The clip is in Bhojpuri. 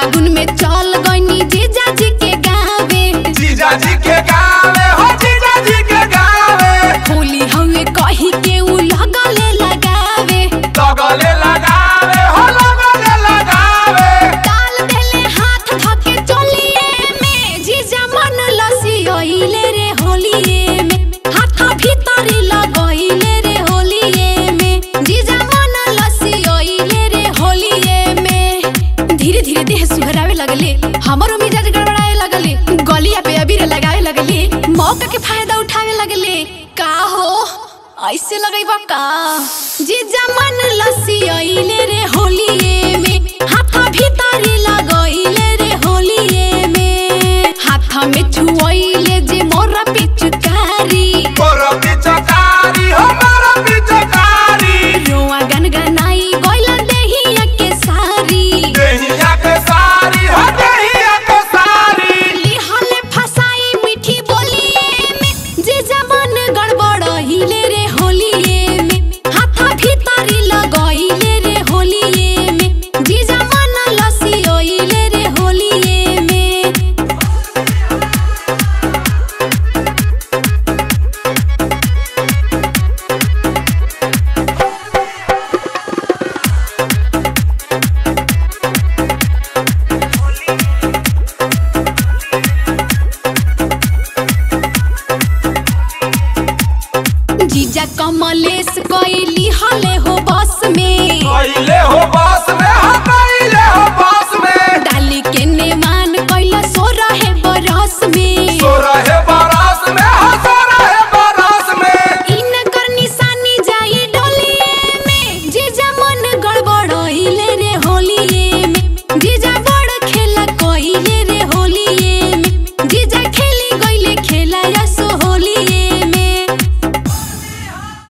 फागुन में चल गईनी जीजा जी के गावे जीजा जी के गावे हो जीजा जी के गावे होली हवे कही के उ लगले लगावे लगले लगावे हो लगले लगावे डाल देले हाथ धके चलिए में जीजा मन लसियले रे होलिए में हाथ भीतरी लगइले रे होलिए में जीजा मन लसियले रे होलिए में धीरे धीरे देह सुहरावे लगले हमरो मिजाज गड़बड़ाए लगले गलिया पे अबीर लगावे लगले मौका के फायदा उठावे लगले का हो ऐसे लगैबा का जीजा मन लसियले रे होलिए में हाथ भीतरी लगइले रे होलिए में हाथ में छुअइले जे मोरा पिचकारी मोरा पिचकारी हो मोरा पिचकारी रोआ गनगनाई गइल देहिया के सारी देहिया के सारी हो देहिया के सारी लिहले फसाई मीठी बोलिए में जे जमन गड़बड़हिले रे होलिए में हाथ भीतरी लगइले रे होलिए में जे जमन लसियइले रे होलिए में जीजा कमलेश कइली हले हो बस में कइले हो बस में हो कइले हो बस में डाली के नेमान कइला सो रहे बरस में सो रहे बरस में हो सो रहे बरस में इनकर निशानी जाई डोलिए में जीजा मन गड़बड़इले रे होलिए में जीजा बड़ खेला कइले रे होलिए